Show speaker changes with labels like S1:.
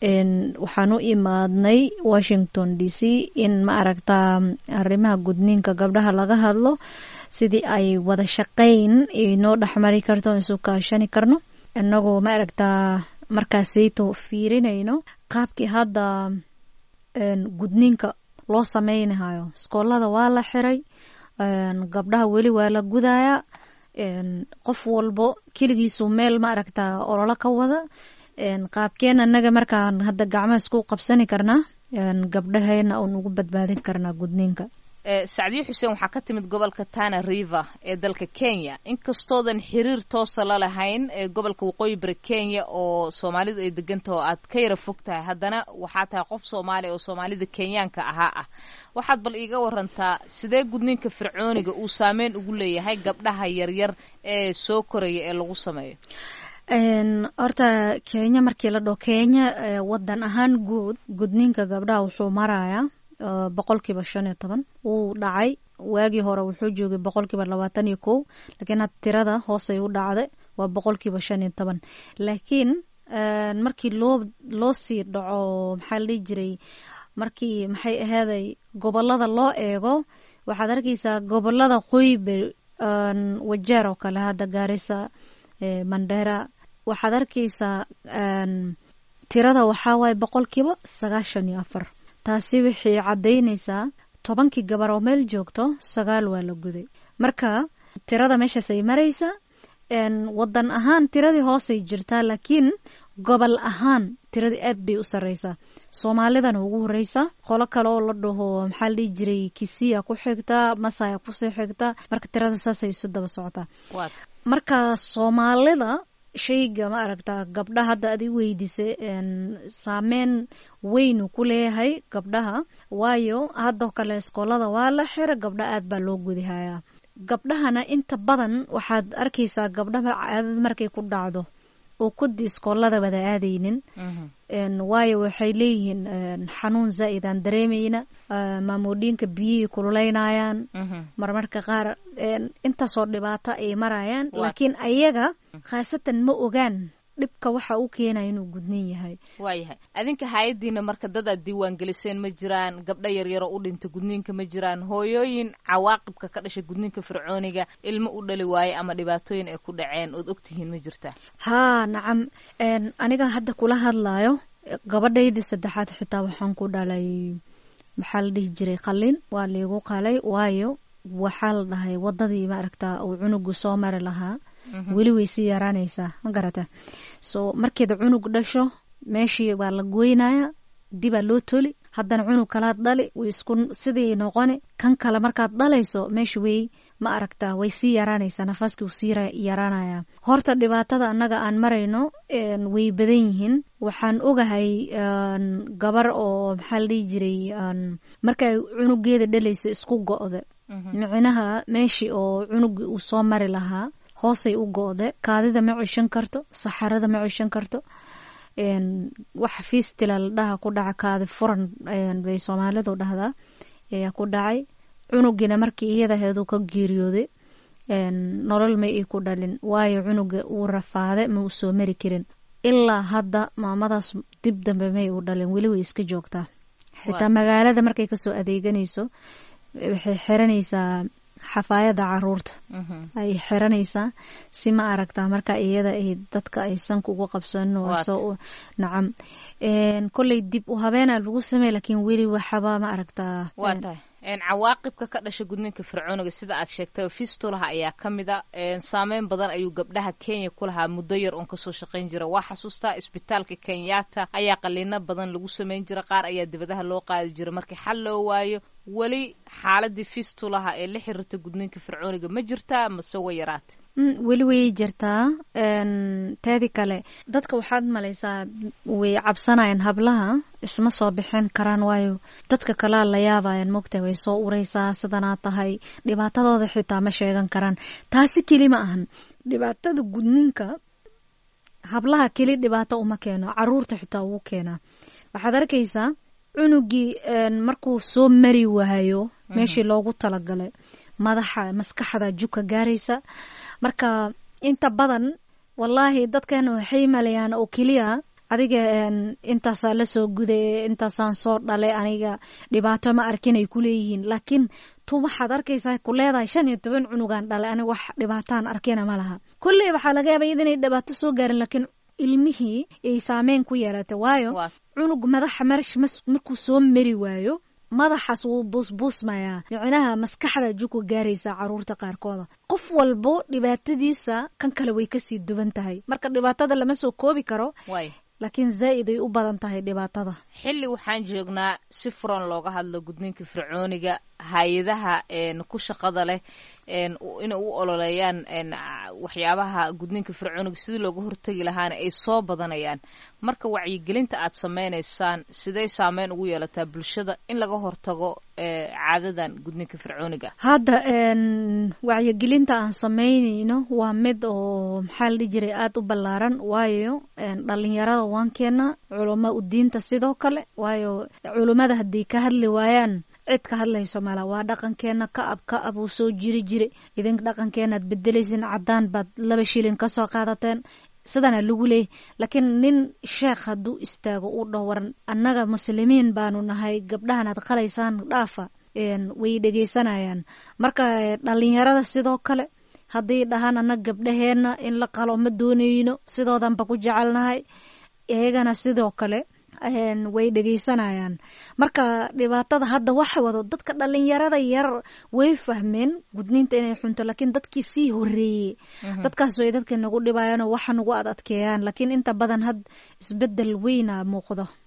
S1: waxaan u imaadnay washington d c in ma aragtaa arrimaha gudniinka gabdhaha laga hadlo sidii ay wada shaqayn inoo dhexmari karto isu kaashani karno inagoo ma aragtaa markaasayto fiirinayno qaabkii hadda gudniinka loo sameynahayo iskoolada waa la xiray gabdhaha weli waa la gudayaa qof walbo keligiisu meel ma aragtaa ololo ka wada qaabkeen anaga markaan hadda gacmaha isku qabsani karnaa gabdhaheena oon ugu badbaadin karnaa gudniinka
S2: sacdiyo xuseen waxaa ka timid gobolka tana river ee dalka kenya inkastoodan xiriir toosa la lahayn ee gobolka waqooyi bari kenya oo soomaalidu ay degantaha oo aad ka yara fog tahay haddana waxaa tahay qof soomaaliya oo soomaalida kenyaanka ahaa ah waxaad bal iiga warantaa sidee gudniinka fircooniga uu saameyn ugu leeyahay gabdhaha yaryar ee soo koraya ee lagu sameeyo
S1: horta kenya markii la dhaho kenya wadan ahaan guud gudniinka gabdhaha wuxuu marayaa boqolkiiba shan iyo toban wuu dhacay waagii hore wuxuu joogay boqolkiiba labaatan iyo kow laakiin had tirada hoosay u dhacday waa boqolkiiba shan iyo toban laakiin markii loo loo sii dhaco maxaa la dhihi jiray markii maxay aheeday gobolada loo eego waxaad arkeysaa gobolada qoybe wajeer oo kale hadda gaarisa mandera waxaad arkeysaa tirada waxaa waaye boqolkiiba sagaashan iyo afar taasi waxay caddaynaysaa tobankii gabar oo meel joogto sagaal waa la guday marka tirada meeshaasay maraysaa wadan ahaan tiradii hoosay jirtaa laakiin gobol ahaan tiradii aad bay u sarreysaa soomaalidana ugu horeysaa qolo kale oo la dhaho maxaa la dhihi jiray kisiya ku xigta masaya kusii xigta marka tirada saasay isu daba socotaa marka soomaalida shayga ma aragtaa gabdhaha hadda ad i weydiisay saameyn weynu ku leeyahay gabdhaha waayo haddoo kale iskoolada waa la xira gabdha aad baa loo gudihayaa gabdhahana inta badan waxaad arkeysaa gabdhaha caadad markay ku dhacdo oo kudi iskoolada wada aadaynin waayo waxay leeyihiin xanuun zaa'id aan dareemayna maamoodhiinka biyihii kululeynayaan marmarka qaar intaasoo dhibaato ay marayaan laakiin ayaga khaasatan ma ogaan dhibka waxa u keenaya inuu gudnin yahay
S2: waayahay adinka hay-addiina marka dad aad diiwaan geliseen ma jiraan gabdho yaryaroo u dhinta gudniinka ma jiraan hooyooyin cawaaqibka ka dhashay gudniinka fircooniga ilmo u dhali waaye ama dhibaatooyin ay ku dhaceen ood ogtihiin ma jirtaa
S1: haa nacam aniga hadda kula hadlayo gabadhaydii saddexaad xitaa waxaan ku dhalay maxaa la dhihi jiray qalin waa liigu qalay waayo waxaa la dhahay wadadii maaragtaa uu cunugu soo mari lahaa weli way sii yaraanaysaa ma garata so markeeda cunug dhasho meeshii waa la goynaya dibaa loo toli haddana cunug kalaad dhali way isku sidii noqoni kan kale markaad dhalayso meesha way ma aragtaa way sii yaraanaysaa nafaaskii uu sii yaraanaya horta dhibaatada annaga aan marayno way badan yihiin waxaan ogahay gabar oo maxaa la dhihi jiray markay cunugeeda dhalaysa isku go-da micnaha meeshii oo cunugii uu soo mari lahaa hoosay u go-de kaadida ma cishan karto saxarada ma cishan karto wax fiistila la dhaha ku dhaca kaadi furan bay soomaalidu dhahdaa ayaa ku dhacay cunugiina markii iyadaheedu ka geeriyooday nolol ma ii ku dhalin waayo cunuga uu rafaade ma uu soo mari karin ilaa hadda maamadaas dib dambe may u dhalin weli way iska joogtaa xitaa magaalada markay kasoo adeeganayso waxay xiranaysaa xafaayada caruurta ay xiranaysaa si ma aragtaa marka iyada ay dadka ay sanka ugu qabsanin soo nacam kolley dib u habeena lagu sameey laakiin weli waxaba ma aragtaa
S2: waa tahay cawaaqibka ka dhasha gudniinka fircooniga sida aad sheegtay fistulaha ayaa ka mid a saameyn badan ayuu gabdhaha kenya ku lahaa muddo yar oon kasoo shaqayn jira waa xasuustaa isbitaalka kenyatta ayaa qaliino badan lagu sameyn jira qaar ayaa dibadaha loo qaadi jira markii xal loo waayo weli xaaladii fistulaha ee la xiriirta gudniinka fircooniga ma jirtaa mase way yaraatay
S1: weli way jirtaa teedi kale dadka waxaad malaysaa way cabsanayaan hablaha isma soo bixin karaan waayo dadka kalea la yaabayan mogta way soo ureysaa sidanaa tahay dhibaatadooda xitaa ma sheegan karaan taasi keli ma ahan dhibaatada gudninka hablaha keli dhibaato uma keeno caruurta xitaa ugu keenaa waxaad arkaysaa cunugii markuu soo mari waayo meeshii loogu talagalay madaxa maskaxda juka gaaraysa marka inta badan wallaahi dadkan waxay malayaan oo keliya adiga intaasaa lasoo guday intaasaan soo dhalay aniga dhibaato ma arkin ay ku leeyihiin laakiin tu waxaad arkaysaa ku leedahay shan iyo toban cunugaan dhalay aniga wax dhibaataan arkina ma laha kolley waxaa laga yaaba iyada inay dhibaato soo gaarin laakiin ilmihii ay saameyn ku yeelatay waayo cunug madaxa marash markuu soo mari waayo madaxaas wuu buusbuusmayaa micnaha maskaxda juku gaaraysaa caruurta qaarkooda qof walbo dhibaatadiisa kan kale way kasii duwan tahay marka dhibaatada lama soo koobi karo laakiin zaa'id ay u badan tahay dhibaatada
S2: xilli waxaan joognaa si furan looga hadlo gudniinka fircooniga hay-adaha ku shaqada leh inay u ololeeyaan waxyaabaha gudniinka fircooniga sidii looga hortegi lahaana ay soo badanayaan marka wacyigelinta aad sameynaysaan siday saameyn ugu yeelataa bulshada in laga hortago caadadan gudniinka fircooniga
S1: hadda wacyigelinta aan sameynayno waa mid oo maxaa la dhihi jiray aada u ballaaran waayo dhalinyarada waan keena culamo udiinta sidoo kale waayo culummada haddii ka hadli waayaan cid ka hadlayso mala waa dhaqankeena ka ab ka ab uu soo jiri jira idinka dhaqankeenaad bedelaysin caddaan baad laba shilin ka soo qaadateen sidana lagu leeyay laakiin nin sheekh hadduu istaago uu dhawaran annaga muslimiin baanu nahay gabdhahan aad qalaysaan dhaafa way dhegeysanayaan marka dhalinyarada sidoo kale haddii dhahaan annaga gabdhaheenna in la qalo ma doonayno sidoodanba ku jecelnahay iyagana sidoo kale way dhegeysanayaan marka dhibaatada hadda waxa wado dadka dhalinyarada yar way fahmeen gudniinta inay xunto laakiin dadkii sii horeeyey dadkaas way dadka nagu dhibayaanoo waxa nagu ad adkeeyaan laakiin inta badan had isbedel weyna muuqdo